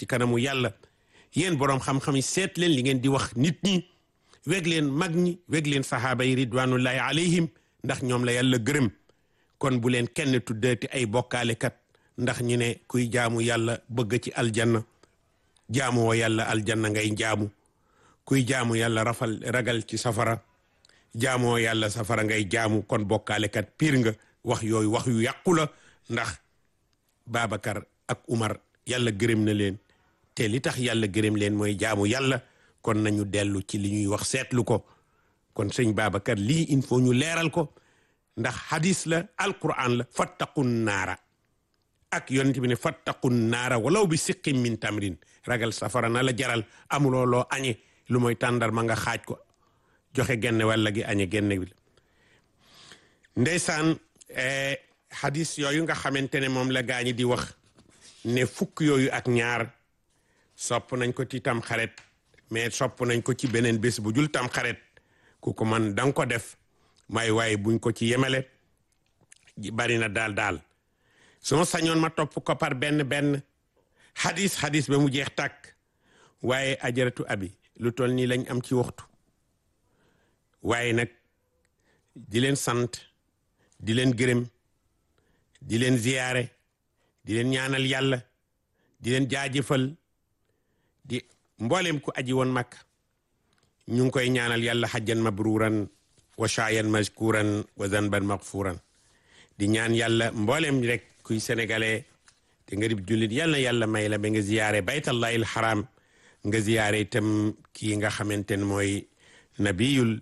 ci kanamu yàlla yéen boroom xam-xam yi seet leen li ngeen di wax nit ñi weg leen mag ñi weg leen sahaaba yi ridwanullahi alayhim ndax ñoom la yàlla gërëm kon bu leen kenn tuddeeti ay bokkaalekat ndax ñu ne kuy jaamu yàlla bëgg ci aljanna jaamuwoo yàlla aljanna ngay jaamu kuy jaamu yàlla rafal ragal ci safara jaamoo yàlla safara ngay jaamu kon bokkaalekat piir nga wax yooyu wax yu yàqu la ndax Babacar ak Umar yàlla gërëm na leen te li tax yàlla gërëm leen mooy jaamu yàlla kon nañu dellu ci li ñuy wax seetlu ko kon sëñ Babacar lii il faut ñu leeral ko ndax hadis la alquran la fattaqun naara ak yonent bi ne fattaqun naara walaw bi siqim min tamrin ragal safara na la jaral amuloo loo añe lu mooy tàndar ma nga xaaj ko joxe genn walla gi añe genn bi ndeysaan hadis yooyu nga xamante ne moom la gaañi di wax ne fukk yooyu ak ñaar sopp nañ ko ci tam xaret mais sopp nañ ko ci beneen bés bu jul tam xaret ku ko man danga ko def may waaye buñ ko ci yemale bari na daal daal su ma sañoon ma topp ko par benn benn hadis hadis ba mu jeex tàkk waaye ajaratu abi lu toll nii lañ am ci waxtu waaye nag di leen sant di leen gërëm di leen ziyaare di leen ñaanal yàlla di leen jaajëfal di mboolem ku aji woon mag ñu ngi koy ñaanal yàlla xajjan mabruran wa shaayan mashkuran wa zanban maghfuran di ñaan yàlla mboolem rek kuy sénégalais te nga dib jullit yàlla yàlla may la ba nga ziyaare baytallahi al haram nga ziyaare itam kii nga xamante ne mooy nabiyul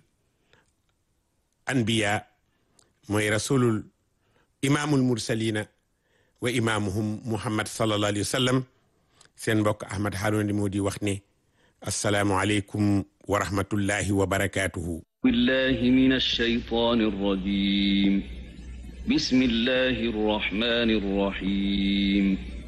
anbiya mooy rasulul imaamul mursalina wa imaamuhum muhammad sallallahu alayhi wa sallam seen mbokk ahmad harouna di moo di wax ne assalaamu aleykum wa rahmatullahi wa barakatuhu billahi min alshaytan arrajim bismillahi arrahmani arrahim